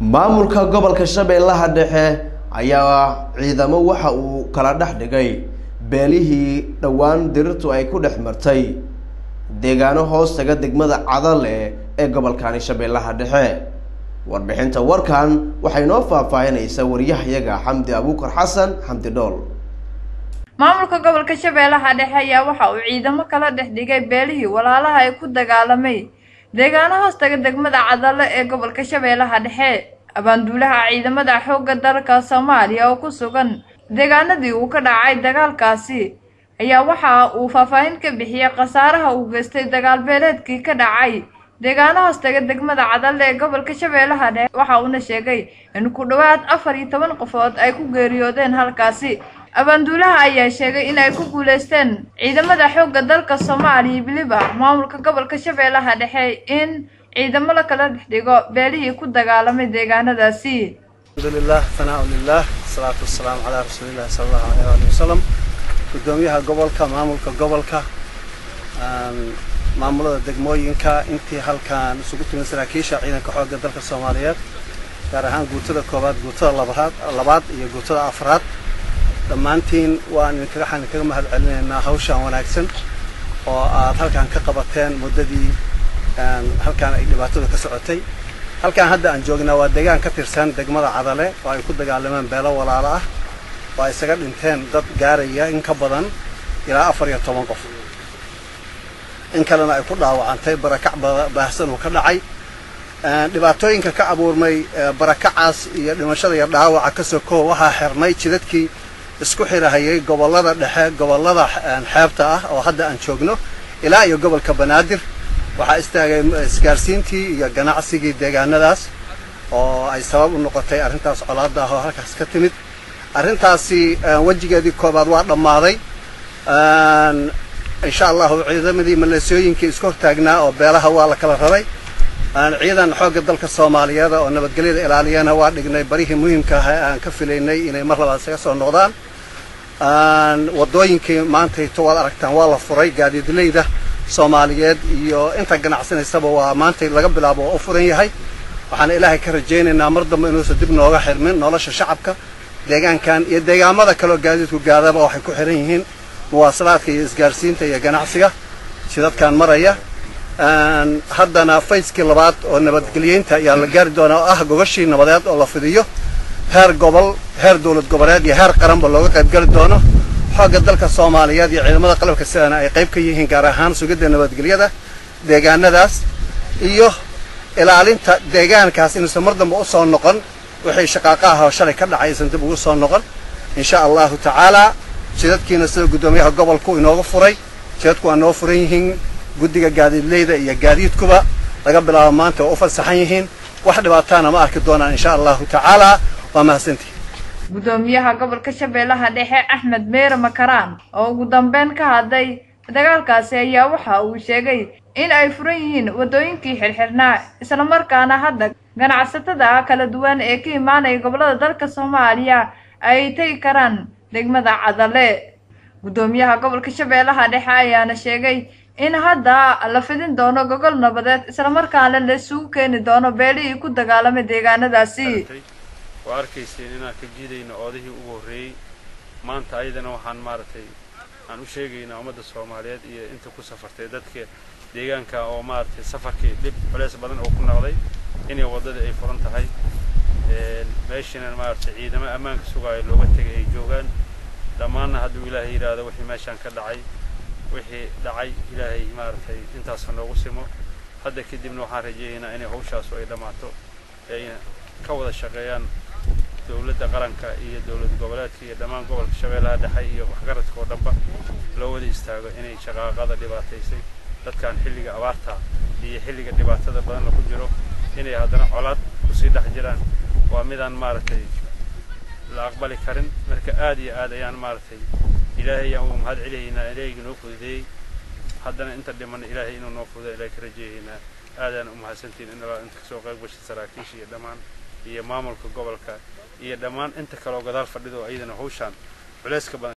maamulka gobolka shabeellaha dhexe ayaa ciidamo waxa uu kala dhex dhigay beelihii dhowaan dirirtu ay ku dhex martay deegaano hoos taga degmada cadale ee gobolkani shabeellaha dhexe warbixinta warkan waxay noo faahfaahinaysaa waryahayaga xamdi abuukar xasan xamdi dhool maamulka gobolka shabeellaha dhexe ayaa waxa uu ciidamo kala dhex dhigay beelihii walaalaha ay ku dagaalamay deegaano hoos taga degmada cadale ee gobolka shabeellaha dhexe abaanduulaha ciidamada xoogga dalka soomaaliya oo ku sugan deegaanadii uu ka dhacay dagaalkaasi ayaa waxa uu faahfaahin ka bixiyey khasaaraha uu geystay dagaal beeleedkii ka dhacay deegaano hoos taga degmada cadale ee gobolka shabeellaha dhexe waxa uuna sheegay in ku dhowaad afar iyo toban qofood ay ku geeriyoodeen halkaasi abaanduulaha ayaa sheegay in ay ku guuleysteen ciidamada xoogga dalka soomaaliya weliba maamulka gobolka shabeellaha dhexe in ciidamo la kala dhex dhigo beelihii ku dagaalamay deegaanadaasi alxamdulilah hanaa lilah asalaatu wasalaamu calaa rasuulillahi sala allahu aleyh waali wasalam guddoomiyaha gobolka maamulka gobolka maamulada degmooyinka intii halkan isugu timid saraakiisha ciidanka xoogga dalka soomaaliyeed gaar ahaan guutada koowaad guutada labaad labaad iyo guutada afraad dhammaantiin waan idinkaga xaan idinkaga mahad celinaynaa hawshan wanaagsan oo aad halkan ka qabateen muddadii halkaan ay dhibaatadu ka socotay halkaan hadda aan joognaa waa deegaan ka tirsan degmada cadale oo ay ku dagaalameen beelo walaalo ah oo ay isaga dhinteen dad gaaraya in ka badan ilaa afar iyo toban qof in kalena ay ku dhaawacantay barakac baahsan uu ka dhacay dhibaatooyinka ka abuurmay barakacaas iyo dhimashada iyo dhaawaca ka sokow waxaa xirmay jidadkii isku xirahayay gobollada dhexe gobollada xeebta ah oo hadda aan joogno ilaa iyo gobolka banaadir waxaa istaagay isgaarsiintii iyo ganacsigii deegaanadaas oo ay sabab u noqotay arrintaas colaadda ah oo halkaas ka timid arrintaasi wejigeedii koobaad waa dhammaaday insha allahu ciidamadii maleesooyinkii isku hortaagnaa oo beelaha waa la kala raray ciidan xoogga dalka soomaaliyeed oo nabadgelyada ilaaliyana waa dhignay barihii muhiimka ah aan ka filaynay inay mar labaad isaga soo noqdaan waddooyinkii maantayto waad aragtaan waa la furay gaadiidleyda soomaaliyeed iyo inta ganacsanaysaba waa maantay laga bilaabo oo u furan yahay waxaana ilaahay ka rajaynaynaa mar dambe inuusan dib nooga xirmin nolosha shacabka deegaankan iyo deegaamada kaleoo gaadiidku gaadaba waxay ku xiran yihiin muwaasalaadka iyo isgaarsiinta iyo ganacsiga jidadkan maraya haddana fayskii labaad oo nabadgelyeynta ayaa la gaari doonaa oo ah gogashii nabadeed oo la fidiyo heer gobol heer dowlad goboleed iyo heer qaranba looga qayb gali doono xoogga dalka soomaaliyeed iyo ciidamada qalabka sidana ay qayb ka yihiin gaar ahaan sugidda nabadgelyada deegaanadaas iyo ilaalinta deegaankaas inuusan mar dambe usoo noqon wixii shaqaaqa ah oo shalay ka dhacay aysan dib ugu soo noqon insha allahu tacaalaa jidadkiina sida guddoomiyaha gobolku inooga furay jidadku waa noo furan yihiin guddiga gaadiidleyda iyo gaadiidkuba laga bilaabo maanta oo u fasaxan yihiin wax dhibaataana ma arki doonaan insha allahu tacaalaa waa mahadsantihi guddoomiyaha gobolka shabeellaha dhexe axmed meere makaraan oo ugu dambeyn ka hadlay dagaalkaasi ayaa waxa uu sheegay in ay furan yihiin waddooyinkii xirxirnaa islamarkaana hadda ganacsatada kala duwan ee ka imaanaya gobollada dalka soomaaliya ay tegi karaan degmada cadale guddoomiyaha gobolka shabeellaha dhexe ayaana sheegay in hadda la fidin doono gogol nabadeed islamarkaana la isugu keeni doono beelihii ku dagaalamay deegaanadaasi waa arkayseen inaan ka jiidayno oodihii ugu horreeyey maanta ayadana waxaan maaragtay aan u sheegaynaa ummadda soomaaliyeed iyo inta ku safartay dadka deegaanka oo maaragtay safarkii dhib culeys badan oo ku noqday inay waddadii ay furan tahay meeshana maaragtay ciidamo ammaanka sugaayo looga tegay ay joogaan dhammaanna hadduu ilaahay yidhaahdo wixii meeshaan ka dhacay wixii dhacay ilaahay maaragtay intaasa noogu simo hadda kadibna waxaan rajeeyaynaa inay hawshaasu ay dhammaato ayna ka wada shaqeeyaan dowladda qaranka iyo dowlad goboleedka iyo dhammaan gobolka shabeellaha dhexe iyo waxgaradka oo dhanba loo wada istaago inay shaqaaqada dhibaataysay dadkan xilliga abaarta iyo xilliga dhibaatada badan lagu jiro inay haddana colaad kusii dhex jiraan waa midaan maaragtay la aqbali karin marka aad iyo aad ayaan maaragtay ilaahay ayaan ugu mahad celiyaynaa ilaahayga noo fududeeyey haddana inta dhiman ilaahay inuu noo fududeeyo ilaahay ka rajeeyaynaa aadaan u mahadsantiin in alaa inta kasoo qayb gashay saraakiisha iyo dhammaan iyo maamulka gobolka iyo dhammaan inta kaleoo gadaal fadhido iyadana hawshaan culayska badan